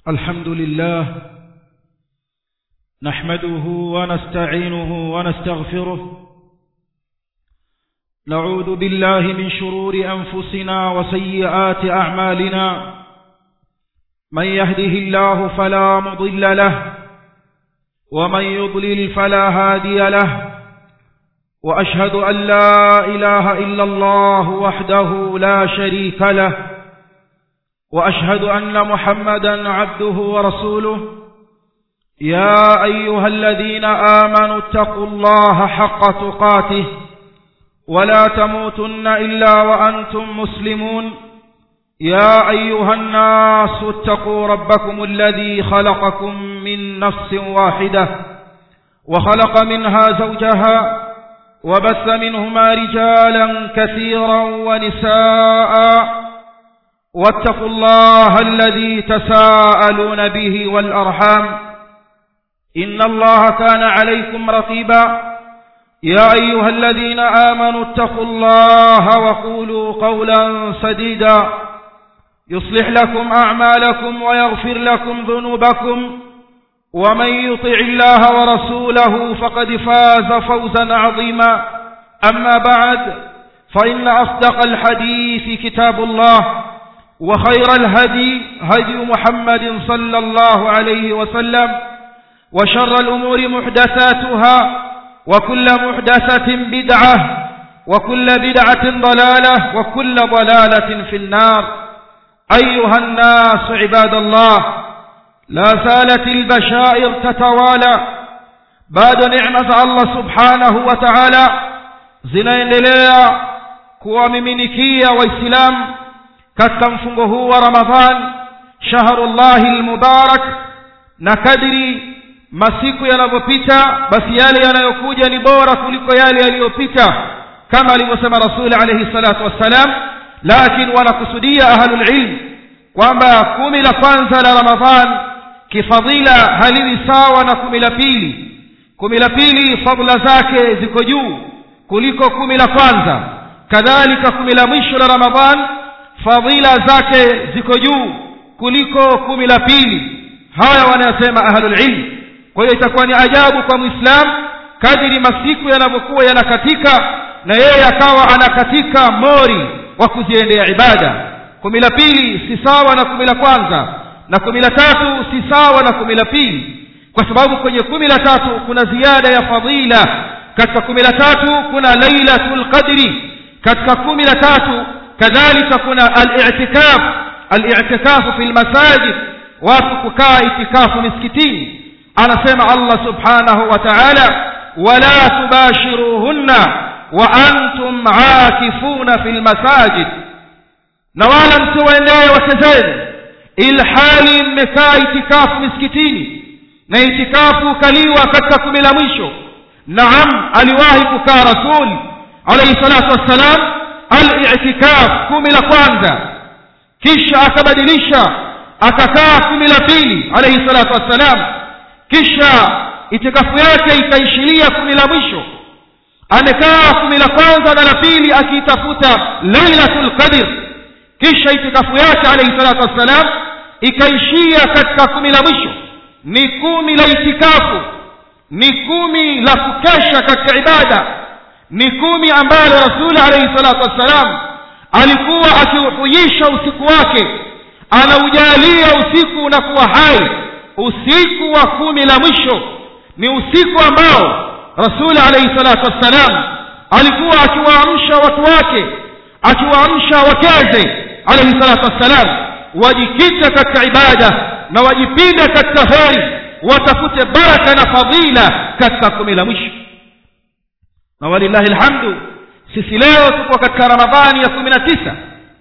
الحمد لله نحمده ونستعينه ونستغفره نعوذ بالله من شرور أنفسنا وسيئات أعمالنا من يهده الله فلا مضل له ومن يضلل فلا هادي له وأشهد أن لا إله إلا الله وحده لا شريك له وأشهد أن محمدا عبده ورسوله يا أيها الذين آمنوا اتقوا الله حق تقاته ولا تموتن إلا وأنتم مسلمون يا أيها الناس اتقوا ربكم الذي خلقكم من نفس واحدة وخلق منها زوجها وبث منهما رجالا كثيرا ونساء واتقوا الله الذي تساءلون به والأرحام إن الله كان عليكم رقيبا يا أيها الذين آمنوا اتقوا الله وقولوا قولا سديدا يصلح لكم أعمالكم ويغفر لكم ذنوبكم ومن يطع الله ورسوله فقد فاز فوزا عظيما أما بعد فإن أصدق الحديث كتاب الله وخير الهدي هدي محمد صلى الله عليه وسلم وشر الأمور محدثاتها وكل محدثة بدعة وكل بدعة ضلالة وكل ضلالة في النار أيها الناس عباد الله لا زالت البشائر تتوالى بعد نعمة الله سبحانه وتعالى zinaendelea kuwamiminikia waislamu katika mfungo huu wa ramadhan shahrullahi lmubarak na kadri masiku yanavyopita basi yale yanayokuja ni bora kuliko yale yaliyopita kama alivyosema rasuli alaihi salatu wassalam lakini wanakusudia ahlulilm kwamba kumi la kwanza la ramadhan kifadhila haliwi sawa na kumi la pili kumi la pili fadla zake ziko juu kuliko kumi la kwanza kadhalika kumi la mwisho la ramadhan fadhila zake ziko juu kuliko kumi la pili haya wanayosema ahlulilm kwa hiyo itakuwa ni ajabu kwa mwislamu kadiri masiku yanavyokuwa yanakatika na yeye akawa anakatika mori wa kuziendea ibada kumi la pili si sawa na kumi la kwanza na kumi la tatu si sawa na kumi la pili kwa sababu kwenye kumi la tatu kuna ziada ya fadhila katika kumi la tatu kuna lailatul qadri katika kumi la tatu kadhalika kuna al-i'tikaf al-i'tikafu fi lmasajid watu kukaa itikafu misikitini anasema allah subhanahu wa ta'ala wala tubashiruhunna wa antum aakifuna fi lmasajid na wala msiwaendee wake zenu ilhali mmekaa itikafu misikitini na itikafu kaliwa katika kumi la mwisho naam aliwahi kukaa rasul alaihi salatu wassalam al-i'tikaf kumi la kwanza kisha akabadilisha akakaa kumi la pili alaihi salatu wassalam kisha itikafu yake ikaishilia kumi la mwisho amekaa kumi la kwanza na la pili akiitafuta lailatul qadr kisha itikafu yake alaihi salatu wassalam ikaishia katika kumi la mwisho ni kumi la itikafu ni kumi la kukesha katika ibada ni kumi ambalo rasuli alaihi salatu wassalam alikuwa akiuhuisha usiku wake anaujalia usiku unakuwa hai usiku wa kumi la mwisho ni usiku ambao rasuli alaihi salatu wassalam alikuwa akiwaamsha watu wake akiwaamsha wakeze alaihi salatu wassalam wajikita katika ibada na wajipinde katika heri watafute baraka na fadhila katika kumi la mwisho na walillahi lhamdu sisi leo tuko katika ramadhani ya kumi na tisa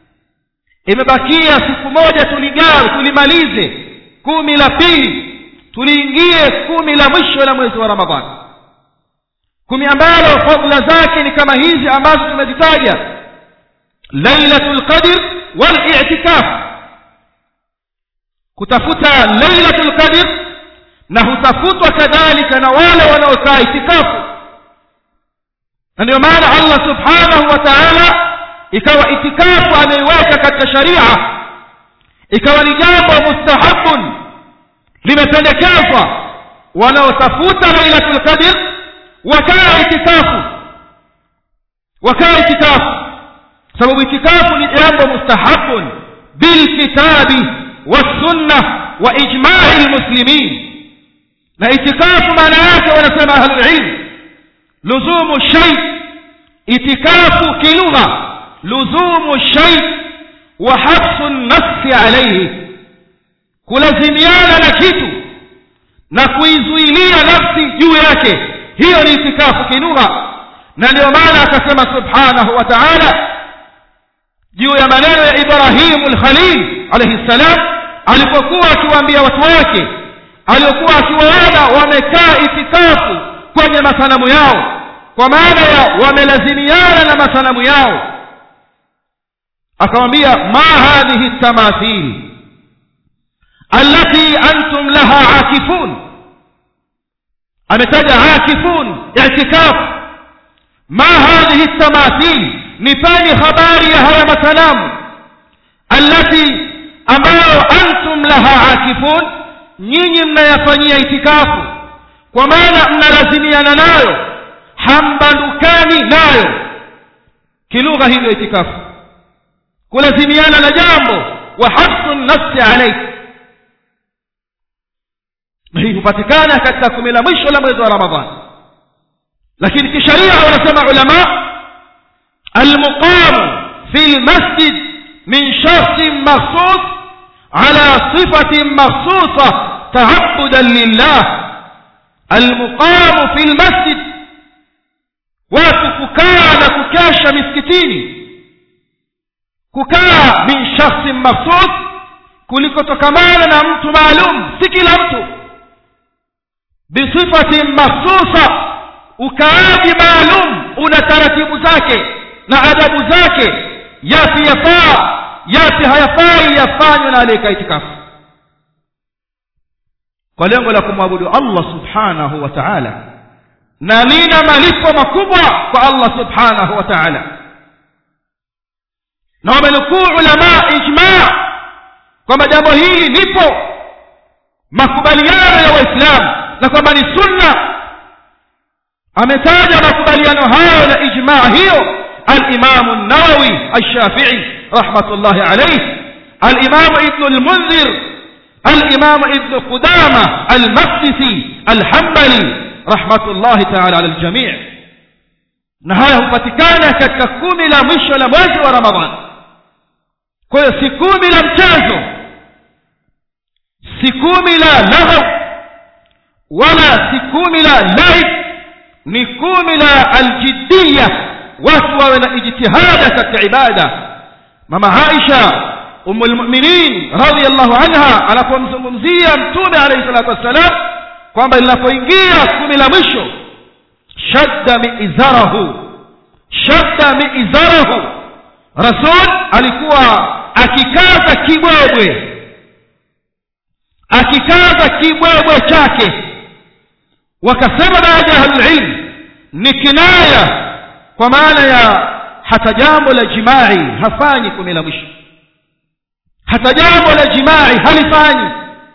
imebakia siku moja tuligawe tulimalize kumi la pili tuliingie kumi la mwisho la mwezi wa ramadhani kumi ambalo fadla zake ni kama hizi ambazo tumezitaja lailatu lqadr walitikaf kutafuta lailatu lqadr na hutafutwa kadhalika na wale wanaokaa itikafu na ndio maana allah subhanahu wa taala ikawa itikafu ameiweka katika sharia ikawa ni jambo mustahabun imependekezwa wanaotafuta lailatul qadr wakaa itikafu wakaa itikafu sababu itikafu ni jambo mustahabun bilkitabi wassunna wa ijmai lmuslimin na itikafu maana yake wanasema ahlulilm luzumu shay itikafu kilugha luzumu shay wa habsu nafsi alaihi kulazimiana na kitu na kuizuilia nafsi juu yake hiyo ni itikafu kilugha na ndio maana akasema subhanahu wa taala juu ya maneno ya ibrahimu lkhalil alaihi ssalam alipokuwa akiwaambia watu wake aliokuwa akiwaona wamekaa itikafu kwenye masanamu yao kwa maana ya wamelazimiana na masanamu yao akamwambia ma hadhihi tamathil allati antum laha akifun ametaja akifun itikafu ma hadhihi tamathil nipeni habari ya haya masanamu allati ambayo antum laha akifun nyinyi mnayafanyia itikafu kwa maana mnalazimiana nayo hambandukani nayo kilugha hivyo itikafu kulazimiana na jambo wa habsu nafsi alaik na hii hupatikana katika kumi la mwisho la mwezi wa ramadhani lakini kisharia wanasema ulama almuqamu fi lmasjid min shakhsin makhsus ala sifatin makhsusa taabudan lillah almuqamu fi lmasjid watu kukaa na kukesha misikitini kukaa min shakhsin makhsus kulikotokamana na mtu maalum si kila mtu bisifatin makhsusa ukaaji maalum una taratibu zake na adabu zake yapi yafaa yapi hayafai yafanywe na aliyeka itikafu kwa lengo la kumwabudu allah subhanahu wa taala na lina malipo makubwa kwa allah subhanahu wa taala na wamenukuu ulama ijma kwamba jambo hili lipo makubaliano ya waislamu na kwamba ni sunna ametaja makubaliano hayo na ijmaa hiyo alimamu nawawi alshafii rahmatullahi alaih alimamu ibnu lmundhir alimamu ibnu qudama almaqdisi alhambali rahmatullahi taala ala ljamii na haya hupatikana katika kumi la mwisho la mwezi wa ramadhan kwa hiyo si kumi la mchezo si kumi la laghau wala si kumi la laib ni kumi la aljiddiya watu wawe na ijtihada katika ibada mama aisha umu lmuminin radiallahu anha anapomzungumzia mtume alaihi salatu wassalam kwamba linapoingia kumi la mwisho shadda miizarahu shadda miizarahu rasul alikuwa akikaza kibwebwe akikaza kibwebwe chake wakasema baadhi ya ahlulilm ni kinaya kwa maana ya hata jambo la jimai hafanyi kumi la mwisho hata jambo la jimai halifanyi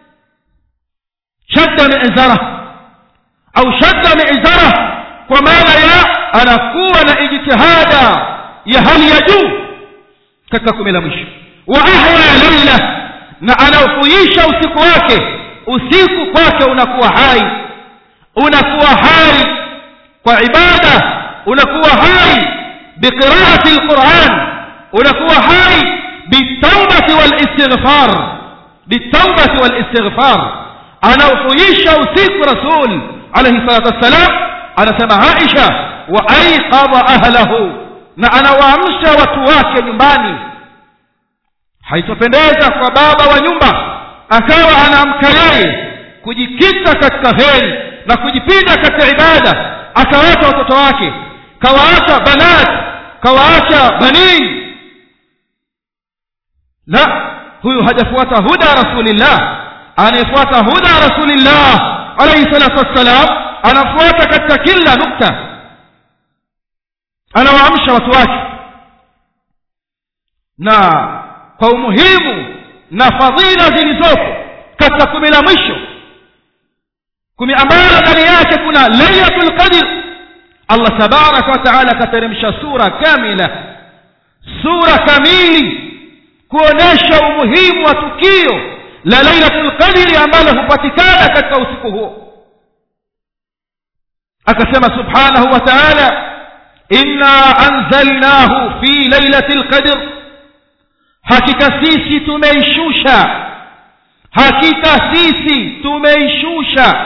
shadda miizara au shadda miizara kwa maana ya anakuwa na ijtihada ya hali ya juu katika kumi la mwisho wa ahya laila na anauhuisha usiku wake usiku kwake unakuwa hai unakuwa hai kwa ibada unakuwa hai biqiraati lquran unakuwa hai bitaubati walistighfar bitaubati walistighfar anauhuisha usiku rasul alaihi salatu wassalam anasema aisha wa aiqadha ahlahu na anawaamsha watu wake nyumbani haitopendeza kwa baba wa nyumba akawa anaamka yeye kujikita katika heri na kujipinda katika ibada akawaacha watoto wake kawaacha banat kawaacha banin la huyu hajafuata huda rasulillah anayefuata huda rasulillah alaihi salatu wassalam anafuata katika kila nukta anawaamsha watu wake na kwa umuhimu na fadhila zilizopo katika kumi la mwisho kumi ambayo ndani yake kuna lailatul qadr allah tabaraka wa taala akateremsha sura kamila sura kamili kuonesha umuhimu wa tukio la lailatul qadri ambalo hupatikana katika usiku huo akasema subhanahu wa taala inna anzalnahu fi lailati lqadr hakika sisi tumeishusha hakika sisi tumeishusha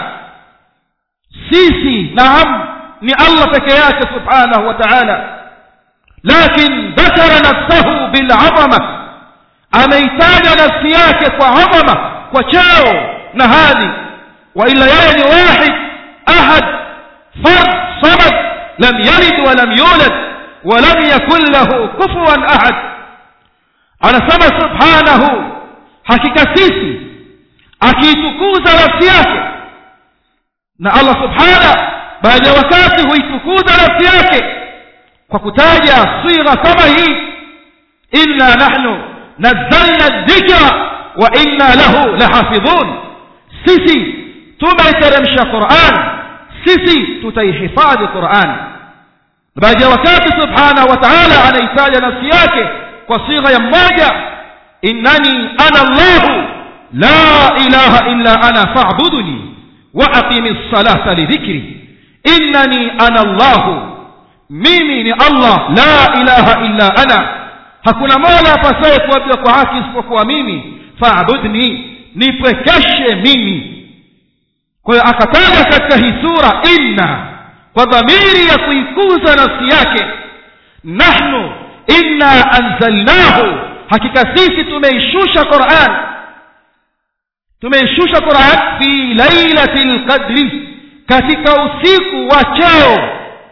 sisi naam ni allah peke yake subhanahu wa taala lakin dhakara nafsahu bilazama ameitaja nafsi yake kwa adhama kwa cheo na hadhi waila yeye ni wahid ahad fard samad lam yalid walam yulad walam yakun lahu kufuwan ahad anasema subhanahu hakika sisi akiitukuza nafsi yake na allah subhana baada ya wakati huitukuza nafsi yake kwa kutaja sira kama hii inna nahnu nazzalna dhikra wa inna lahu lahafidhun sisi tumeiteremsha quran sisi tutaihifadhi quran baada ya wakati subhanahu wa taala anaitaja nafsi yake kwa sigha ya mmoja innani ana llahu la ilaha illa ana fa'buduni wa aqimi ssalata lidhikri innani ana llahu mimi ni allah la ilaha illa ana hakuna mola apasaye kuabiwa kwa haki isipokuwa mimi fa'budni nipwekeshe mimi kwa hiyo akataja katika hii sura inna kwa dhamiri ya kuikuza nafsi yake nahnu inna anzalnahu hakika sisi tumeishusha quran tumeishusha quran fi lailati lqadri katika usiku wa cheo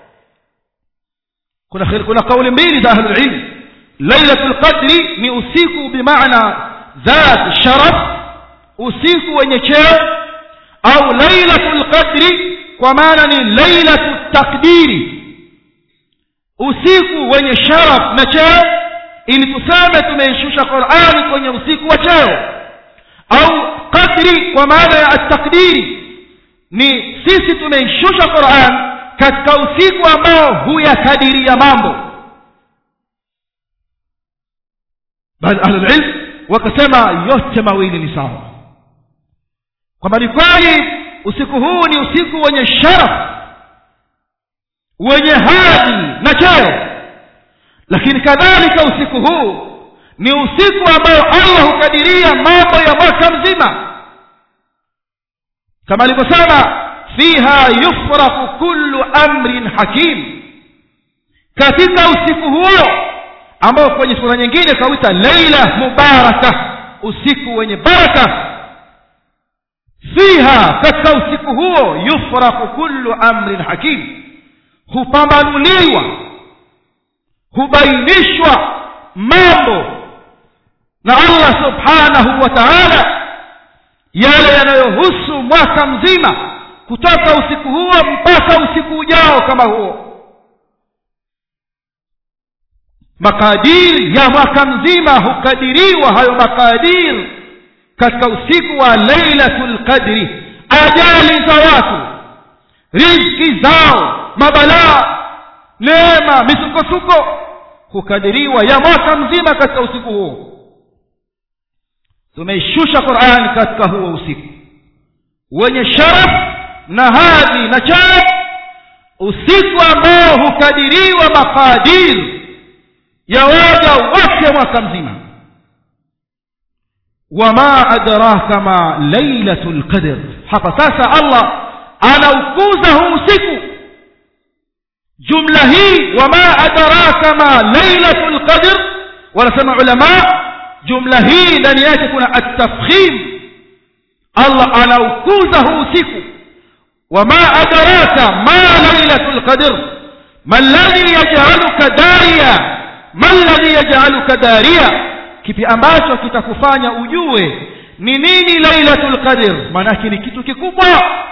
kuna kuna kauli mbili za ahlulilm lailatu lqadri ni usiku bimaana dhat sharaf usiku wenye cheo au lailatu lqadri kwa maana ni lailatu takdiri usiku wenye sharaf na cheo ili tuseme tumeishusha qurani kwenye usiku wa cheo au qadri kwa maana ya atakdiri ni sisi tumeishusha quran katika usiku ambao huyakadiria mambo baadhi ahlulilm wakasema yote mawili ni sawa kwamba ni kweli usiku huu ni usiku wenye sharaf wenye hadhi na cheo lakini kadhalika usiku huu ni usiku ambao allah hukadiria mambo ya mwaka mzima kama alivyosema fiha yufraku kullu amrin hakim katika usiku huo ambao kwenye sura nyingine kauita leila mubaraka usiku wenye baraka fiha katika usiku huo yufraku kullu amrin hakim hupambanuliwa hubainishwa mambo na allah subhanahu wa taala yale yanayohusu mwaka mzima kutoka usiku huo mpaka usiku ujao kama huo makadiri ya mwaka mzima hukadiriwa hayo makadiri katika usiku wa lailatu lqadri ajali za watu rizki zao mabalaa neema misukosuko hukadiriwa ya mwaka mzima katika usiku huo tumeishusha qurani katika huo usiku wenye sharaf na hadhi na cheo usiku ambao hukadiriwa makadiri ya waja wote mwaka mzima wama adraka ma lailatu lqadr hapa sasa allah anaukuza huu usiku jumla hii wama adraka ma lailatu lqadr wanasema ulama jumla hii ndani yake kuna atafkhim allah anaukuza huu usiku wama adraka ma lailatu lqadr ma ladhi yajaluka daria ma ladhi yajaluka daria kipi ambacho kitakufanya ujue ni nini lailatul qadr maanake ni kitu kikubwa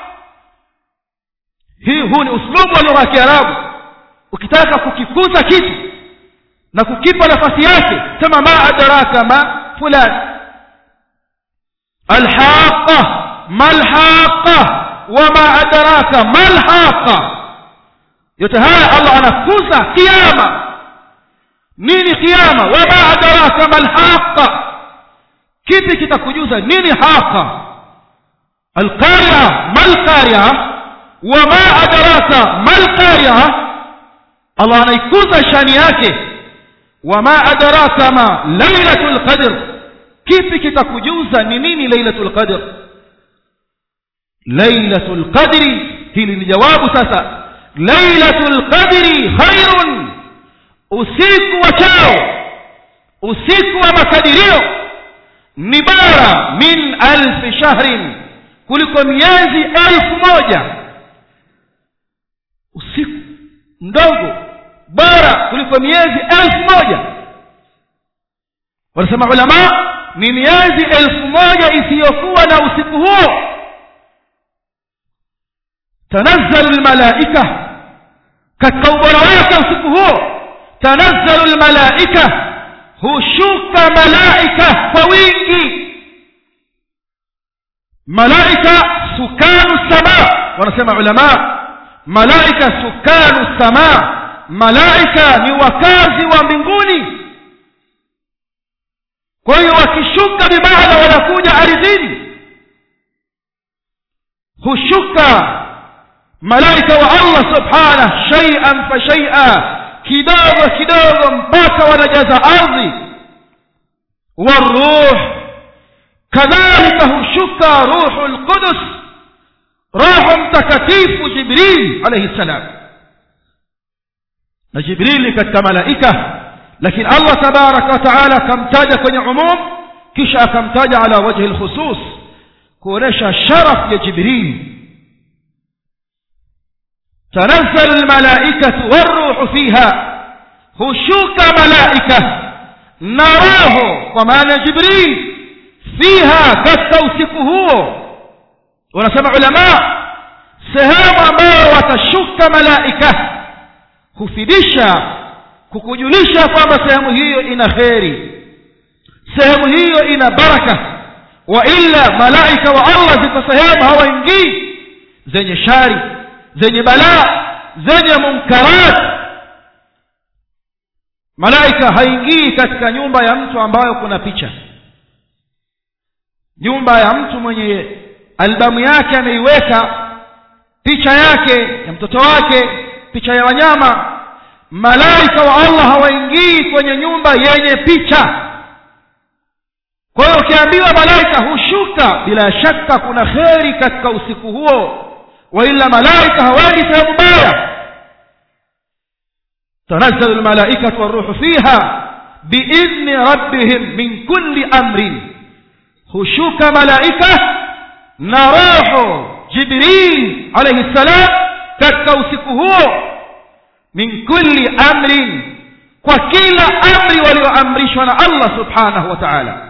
hii huu ni uslubu wa lugha ya kiarabu ukitaka kukikuza kitu na kukipa nafasi yake sema ma adraka ma fulan alhaqa ma alhaqa wama adraka malhaqa yote haya allah anakuza kiama nini kiama wama adraka malhaqa kipi kitakujuza nini haqa alqaria malqaria wama adraka malqaria allah anaikuza shani yake wama adraka ma lailatul qadr kipi kitakujuza ni nini lailatul qadr lailatul qadri hili ni jawabu sasa lailatul qadri khairun usiku wa chao usiku wa makadirio ni bora min alfi shahrin kuliko miezi elfu moja usiku mdogo bora kuliko miezi elfu moja wanasema ulama ni miezi elfu moja isiyokuwa na usiku huo tanazzalu lmalaika katika ubora wake usiku huo tanazzalu lmalaika hushuka malaika kwa wingi malaika sukanu sama wanasema ulama malaika sukanu sama malaika ni wakazi wa mbinguni kwa hiyo wakishuka bimaana wanakuja ardhini hushuka malaika wa allah subhanah shaian fa shaia kidogo kidogo mpaka wanajaza ardhi waruh kadhalika hushuka ruhu lqudus roho mtakatifu jibril alaihi ssalam na jibrili katika malaika lakini allah tabaraka wataala akamtaja kwenye umum kisha akamtaja ala wajhi lkhusus kuonesha sharaf ya jibril tanazzalu lmalaikatu waruhu fiha hushuka malaika na roho kwa maana ya jibril fiha katika usiku huo wanasema ulama sehemu ambayo watashuka malaika hufidisha kukujulisha kwamba sehemu hiyo ina kheri sehemu hiyo ina baraka wa illa malaika wa allah ziko sehemu hawaingii zenye shari zenye balaa zenye munkarat malaika haingii katika nyumba ya mtu ambayo kuna picha nyumba ya mtu mwenye albamu yake ameiweka picha yake ya mtoto wake picha ya wanyama malaika wa allah hawaingii kwenye nyumba yenye picha kwa hiyo ukiambiwa malaika hushuka bila shaka kuna kheri katika usiku huo waila malaika hawaendi sehemu mbaya tanazzalu lmalaikatu waruhu fiha biidhni rabbihim min kulli amrin hushuka malaika na roho jibril alaihi ssalam katika usiku huo min kulli amrin kwa kila amri walioamrishwa na allah subhanahu wa taala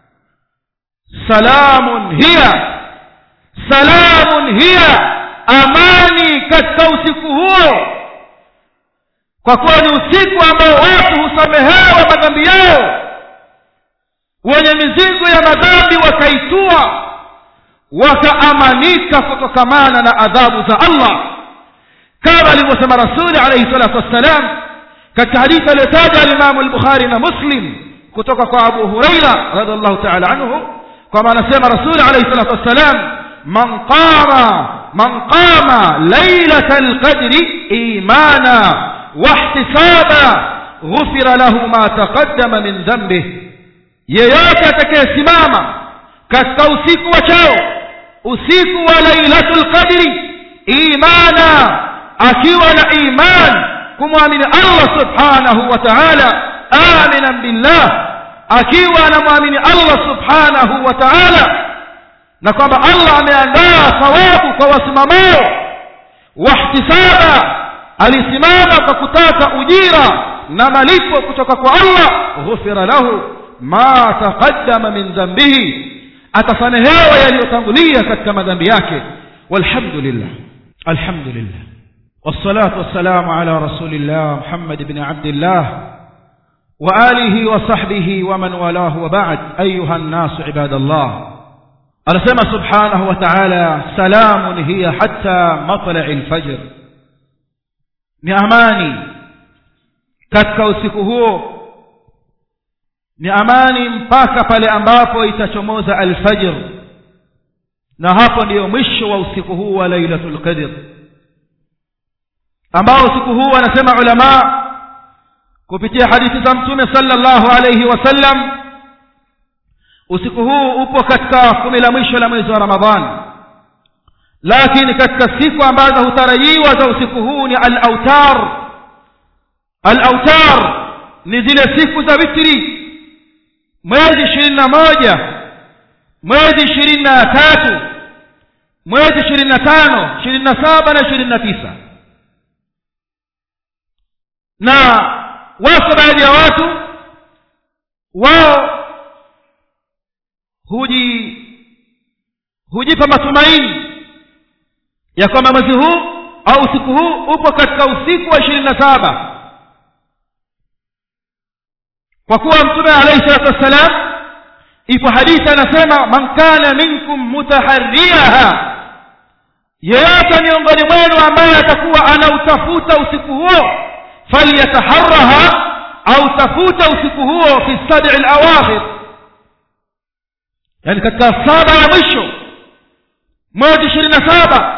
salamun hiya salamun hiya amani katika usiku huo kwa kuwa ni usiku ambao watu husamehewa madhambi yao wenye mizigo ya madhambi wakaitua wakaamanika kutokamana na adhabu za allah kama alivyosema rasuli alaihi salatu wassalam katika hadithi aliyotaja alimamu lbukhari na muslim kutoka kwa abu hureira radiallahu taala anhu kwama anasema rasuli alaihi salatu wassalam man qama man qama lailata lqadri imana wahtisaba ghufira lahu ma taqaddama min dhambih yeyote atakayesimama katika usiku wa chao usiku wa lailatu lqadri imana akiwa na iman kumwamini allah subhanahu wa taala aminan billah akiwa anamwamini allah subhanahu wa taala na kwamba allah ameandaa thawabu kwa wasimamao wahtisaba alisimama kwa kutaka ujira na malipo kutoka kwa allah ghufira lahu ma taqaddama min dhambihi atasamehewa yaliyotangulia katika madhambi yake walhamdulillah alhamdulillah والصلاة والسلام على رسول الله محمد بن عبد الله وآله وصحبه ومن والاه وبعد أيها الناس عباد الله anasema subhanahu wa ta'ala salamun hiya hatta matla'i al-fajr ni amani katika usiku huo ni amani mpaka pale ambapo itachomoza alfajr na hapo ndiyo mwisho wa usiku huu wa lailatul qadr ambao usiku huu wanasema ulama kupitia hadithi za mtume sallallahu alayhi wasallam usiku huu upo katika kumi la mwisho la mwezi wa ramadhani lakini katika siku ambazo hutarajiwa za usiku huu ni al-autar al-autar ni zile siku za witri mwezi ishirini na moja mwezi ishirini na tatu mwezi ishirini na tano ishirini na saba na ishirini na tisa na wako baadhi ya watu wao huji hujipa matumaini ya kwamba mwezi huu au usiku huu upo katika usiku wa ishirini na saba kwa kuwa mtume alayhi salatu wassalam ipo hadithi anasema man kana minkum mutaharriaha yeyote miongoni mwenu ambaye atakuwa anautafuta usiku huo falyataharraha au tafuta usiku huo fi sabi alawakhir yani katika saba ya mwisho mwezi ishirini na saba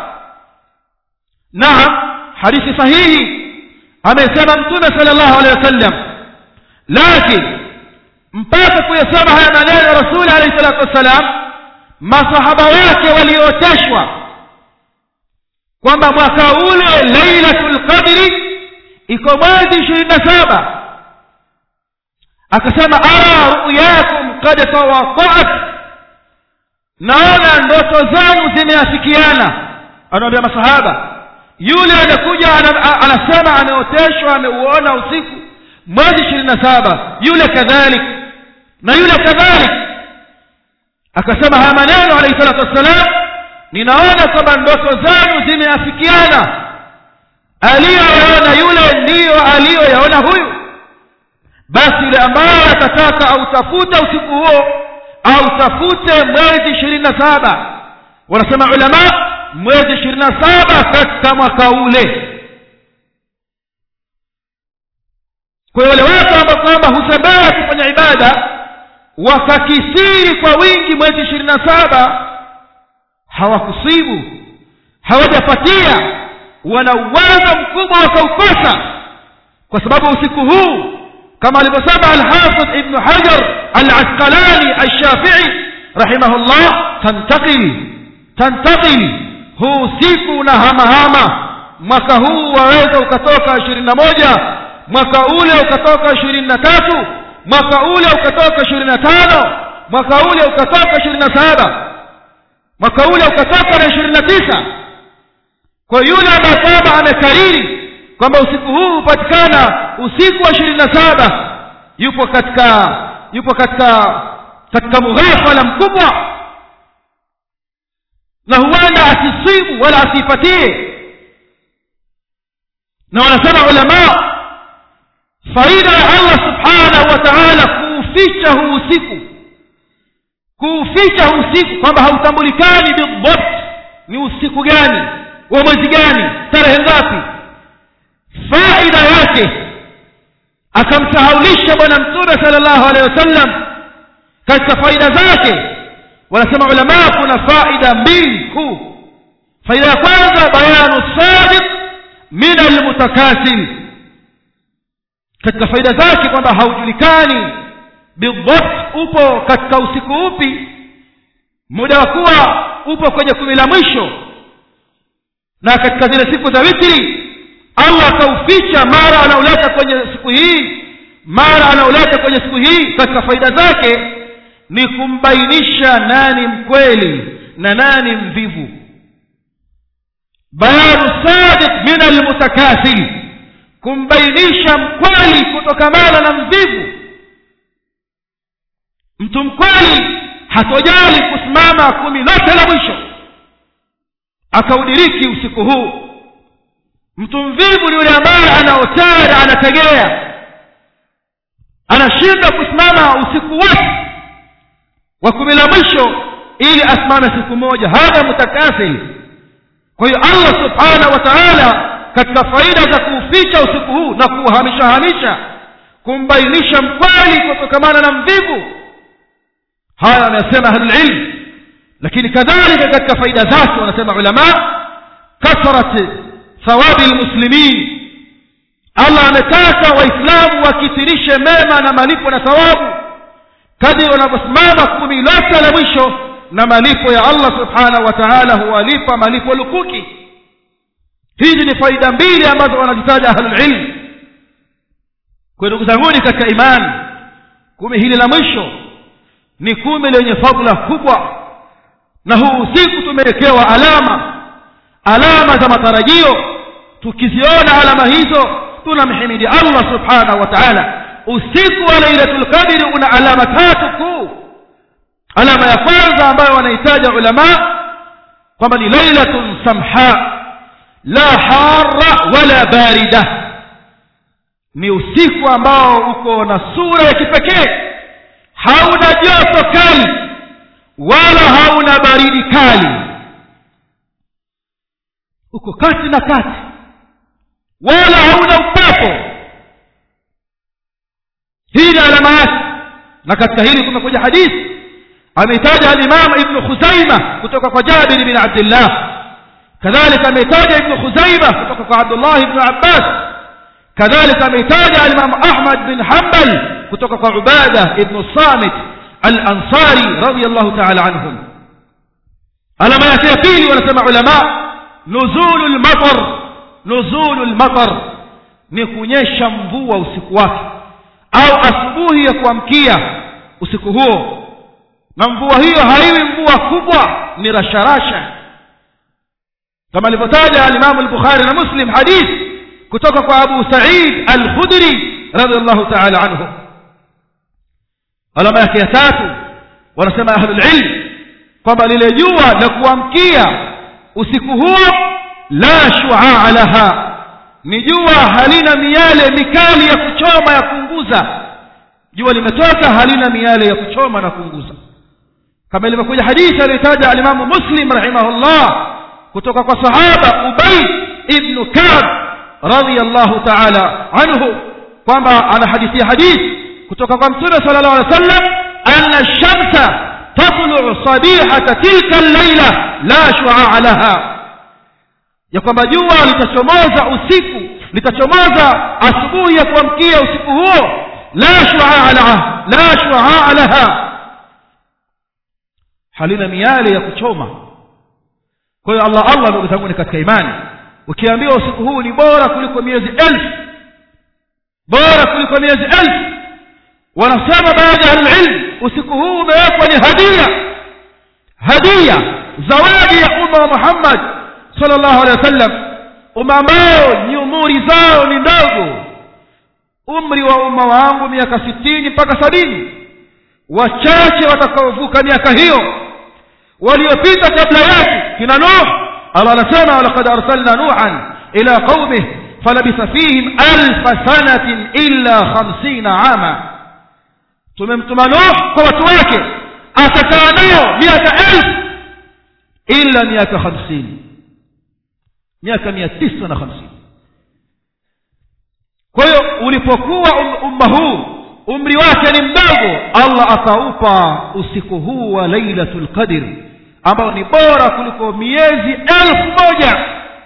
naam hadithi sahihi amesema mtume sallallahu alaihi wasallam lakini mpaka kuyasema haya maneno rasuli alayhi salatu wassalam masahaba wake walioteshwa kwamba mwaka ule lailatul qadri iko mwezi ishirini na saba akasema ara ruyakum qad tawaqa'at naona ndoto zangu zimeafikiana anaambia masahaba yule anakuja anasema ameoteshwa ameuona usiku mwezi ishirini na saba yule kadhalik na yule kadhalik akasema haya maneno alayhi salatu wassalam ninaona kwamba ndoto zanu zimeafikiana aliyoyaona yule ndiyo aliyoyaona huyu basi yule ambaye atataka autafuta usiku huo autafute mwezi ishirini na saba wanasema ulama mwezi ishirini na saba katika mwaka ule kwa hiyo wale watu ambao kwamba husabaa kufanya ibada wakakisiri kwa wingi mwezi ishirini na saba hawakusibu hawajapatia wana uwezo mkubwa wakaukosa kwa sababu usiku huu kama alivyosema alhafidh ibnu hajar alasqalani alshafii rahimahullah tantakil tantakil huu usiku na hamahama mwaka huu waweza ukatoka ishirini na moja mwaka ule ukatoka ishirini na tatu mwaka ule ukatoka ishirini na tano mwaka ule ukatoka ishirini na saba mwaka ule ukatoka na ishirini na tisa kwa yule ambaye kwamba amekariri kwamba usiku huu hupatikana usiku wa ishirini na saba yupo katika yupo katika katika mughafala mkubwa na huenda asisibu wala asiipatie na wanasema ulamaa faida ya allah subhanahu wa taala kuuficha huu usiku kuuficha huu usiku kwamba hautambulikani bidhabt ni usiku gani wa mwezi gani tarehe ngapi faida yake akamsahaulisha bwana mtume sala llahu alehi wasallam katika faida zake wanasema ulamaa kuna faida mbili kuu faida ya kwanza bayanu sadiq min almutakasil katika faida zake kwamba haujulikani bidhabt upo katika usiku upi muda wa kuwa upo kwenye kumi la mwisho na katika zile siku za witri allah akauficha mara anauleta kwenye siku hii mara anauleta kwenye siku hii katika faida zake ni kumbainisha nani mkweli na nani mvivu bayanu sadiq min almutakasil kumbainisha mkweli kutokamana na mvivu mtu mkweli hatojali kusimama kumi lote la mwisho akaudiriki usiku huu mtu mvivu ni yule ambaye anaotara anategea anashindwa kusimama usiku wote wa kumi la mwisho ili asimame siku moja hadha mutakafil kwa hiyo allah subhanahu wa taala katika faida za kuuficha usiku huu na kuuhamisha hamisha kumbainisha mkweli kutokamana na mvivu haya anayosema ahlulilm lakini kadhalika katika faida zake wanasema ulama kathrat thawabi lmuslimin allah ametaka waislamu wakithirishe mema na malipo na thawabu kadiri wanavyosimama kumi lote la mwisho na malipo ya allah subhanahu wa taala huwalipa malipo lukuki hizi ni faida mbili ambazo wanazitaja ahlulilm kwa ndugu zanguni katika imani kumi hili la mwisho ni kumi lenye fadla kubwa na huu usiku tumewekewa alama alama za matarajio tukiziona alama hizo tunamhimidi allah subhanahu wa taala usiku wa lailatul qadri una alama tatu kuu alama ya kwanza ambayo wanahitaja ulama kwamba ni lailatun samha la hara wala barida ni usiku ambao uko na sura ya kipekee hauna joto kali wala hauna baridi kali uko kati na kati wala hauna upepo hii ni alama yake na katika hili kumekuja hadithi ameitaja alimamu ibnu khuzaima kutoka kwa jabiri bin abdillah kadhalika ameitaja ibnu khuzaima kutoka kwa abdullah ibnu abbas kadhalika ameitaja alimamu ahmad bin hambal kutoka kwa ubada ibnu samit alansari radiallahu taala anhum alama yake ya pili wanasema ulama nuzulu lmatar nuzulu lmatar ni kunyesha mvua usiku wake au asubuhi ya kuamkia usiku huo na mvua hiyo haiwi mvua kubwa ni rasharasha kama alivyotaja alimamu lbukhari na muslim hadith kutoka kwa abu said alkhudri radiallahu taala anhu alama yake ya tatu wanasema ahlulilm kwamba lile jua la kuamkia usiku huo la shuaa laha ni jua halina miale mikali ya kuchoma ya kuunguza jua limetoka halina miale ya kuchoma na kuunguza kama ilivyokuja hadithi aliyotaja alimamu muslim rahimahullah kutoka kwa sahaba ubay ibnu kab radiallahu taala anhu kwamba ana hadithia hadithi kutoka kwa mtume sala llahu alih wa sallam ana shamsa tatluu sabihata tilka llaila la shuaa laha ya kwamba jua litachomoza usiku litachomoza asubuhi ya kuamkia usiku huo la shuaa laha la shuaa laha halina miale ya kuchoma kwa hiyo allah allah ndugu zangu ni katika imani ukiambiwa usiku huu ni bora kuliko miezi elfu bora kuliko miezi elfu wanasema baadhi ya ahlulilm usiku huu umewekwa ni hadia hadia zawadi ya umma wa muhammad sala llahu alehi wa sallam umma ambao ni umuri zao ni ndogo umri wa umma wangu miaka sitini mpaka sabini wachache watakaovuka miaka hiyo waliopita kabla yake kina nuh allah anasema walaqad arsalna nuhan ila qaumih falabitha fihim alfa sanatin illa khamsina ama tumemtuma nuh kwa watu wake akakaa nao miaka elfu illa miaka hamsini miaka mia tisa na hamsini kwa hiyo ulipokuwa um, umma huu umri wake ni mdogo allah akaupa usiku huu wa lailatu lqadr ambao ni bora kuliko miezi elfu moja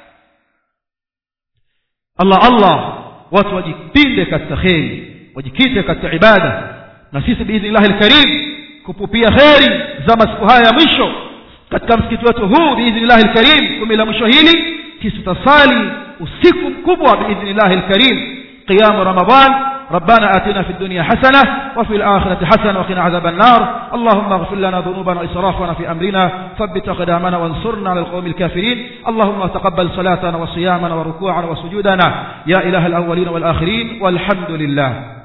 allah allah watu wajipinde katika kheri wajikite katika ibada na sisi biidhnillahi lkarim kupupia kheri za masiku haya ya mwisho katika msikiti wetu huu biidhnillahi lkarim kumi la mwisho hili sisi tutasali usiku mkubwa biidhnillahi lkarim qiyamu ramadan ربنا آتنا في الدنيا حسنة وفي الآخرة حسنة وقنا عذاب النار اللهم اغفر لنا ذنوبنا وإسرافنا في أمرنا ثبت أقدامنا وانصرنا على القوم الكافرين اللهم تقبل صلاتنا وصيامنا وركوعنا وسجودنا يا إله الأولين والآخرين والحمد لله